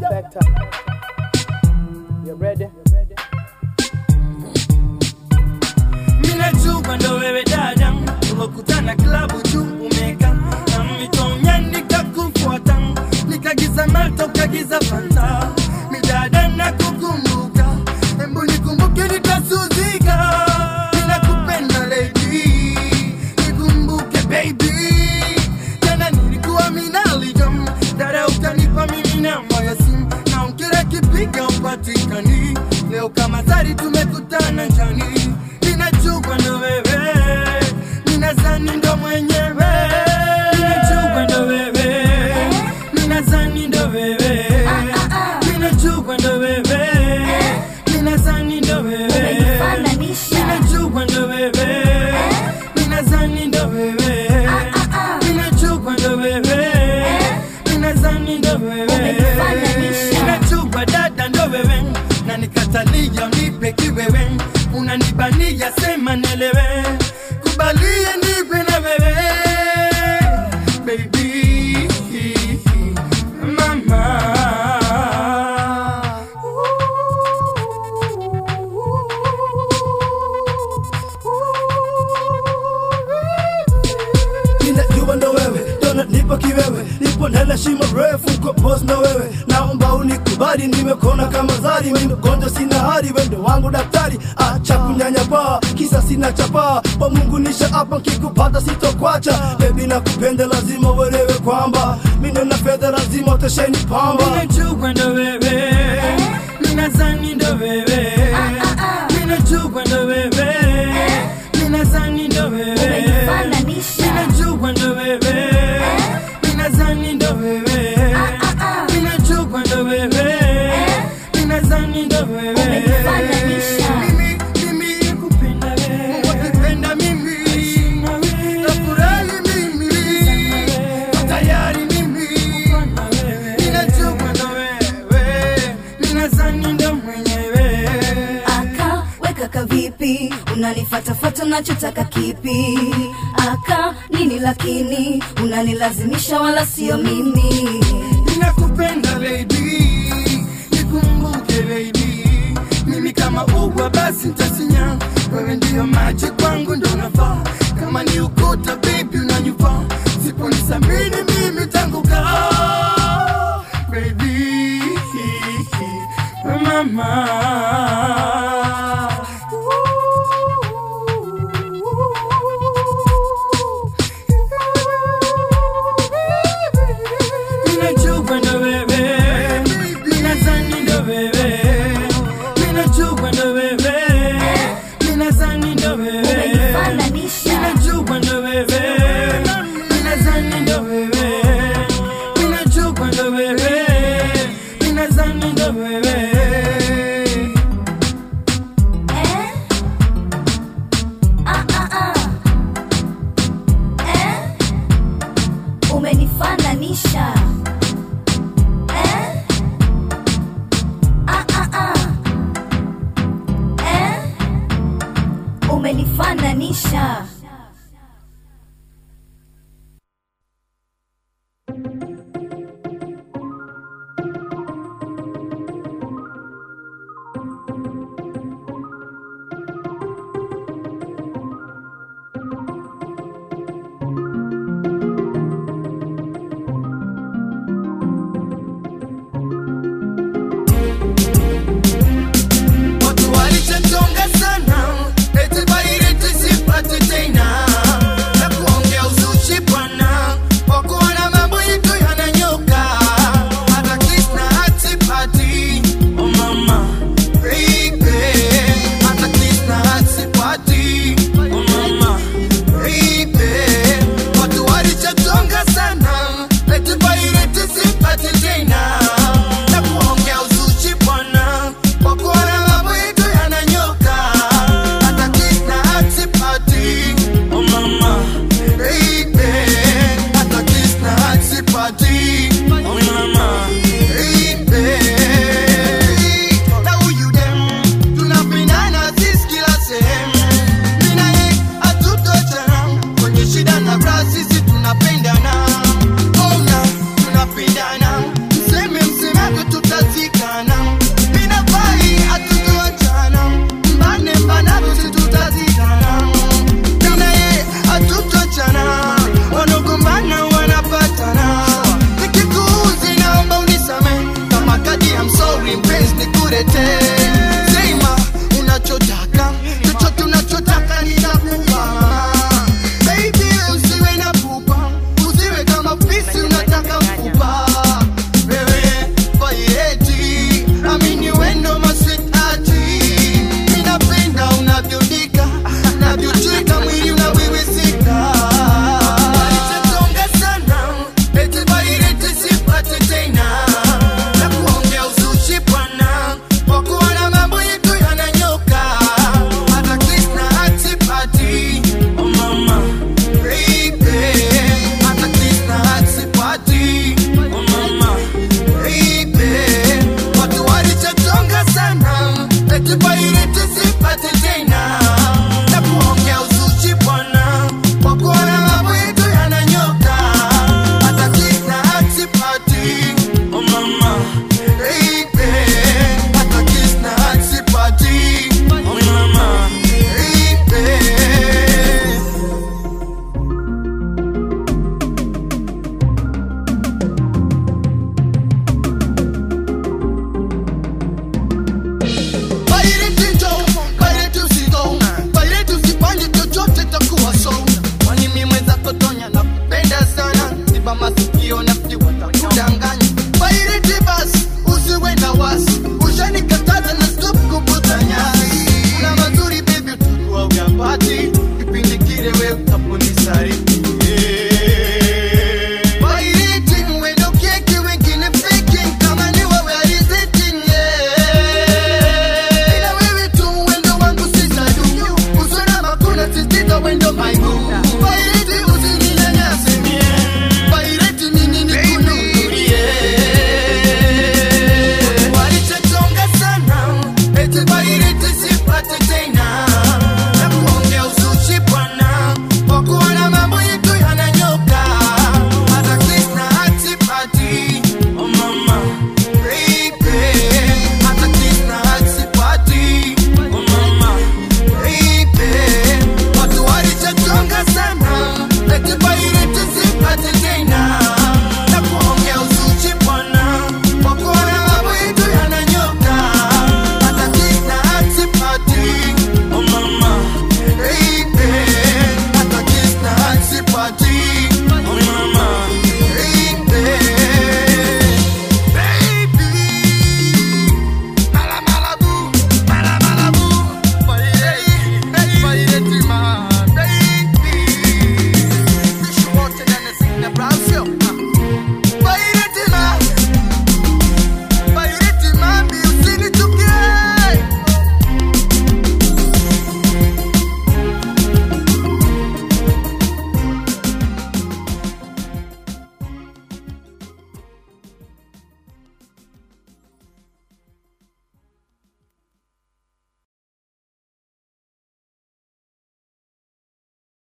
Factor. You ready? minajua ndo wewe dada tumekutana klabu tu umeka na mitonya nikakufuata nikagiza mato kagiza fanta midada na kukumbuka embu nikumbuke nitasuzika ninakupenda lady nikumbuke baby tena nilikuwa minalijam dada ukanipa mimi namba ya simu na unkira kipiga upatikani leo kama zari tumekutana njani ninajua ndo wewe ninazani ndo mwenyewe ninajua ndo wewe ninazani ndo wewe ninajua ndo wewe ninazani ndo wewe Umenifananisha. ninajua ndo wewe ninazani ndo wewe ninajua ndo wewe ninazani ndo wewe Umenifananisha. ninajua dada ndo wewe na nikatalia unipe kiwewe unanibania sema nelewe kubalie nipe na wewe baby mama ninajua ndo wewe dona nipo kiwewe nipo ndani shimo refu kwa boss na wewe naomba unikubali nimekona kama zari mimi mgonjwa sina hali wendo wangu daktari acha kunyanyapaa kisa sina chapaa kwa mungu nisha hapa nkikupata sitokwacha bebi nakupenda lazima uelewe kwamba mimi na fedha lazima utesheni pamba ninajua ndo wewe ninazani ndo wewe ninajua ndo wewe ninazani ndo wewe Umenifananisha. ninajua ndo wewe ninazani ndo wewe ninajua ndo wewe ninazani ndo wewe Umenifananisha. mimi mimi nakupenda wewe wakipenda mimi nafurahi mimi tayari mimi ninajua ndo wewe ninazani ndo mwenyewe aka weka kavipi unanifatafata unachotaka kipi aka nini lakini unanilazimisha wala sio mimi ninakupenda baby nikumbuke baby mimi kama ugwa basi ntasinya wewe ndiyo maji kwangu ndo nafaa kama ni ukuta baby unanyufa siponisamini mimi tanguka baby mama Ninajua ndo wewe, ninazani ndo wewe, ninajua ndo wewe, ninazani ndo wewe, Umenifananisha. ninajua ndo wewe, ninazani ndo wewe, ninajua ndo wewe, ninazani ndo wewe. eh? ah, ah, ah. eh? umenifananisha eh? ah, ah, ah. eh? umenifananisha wengi wanafiki watakudanganya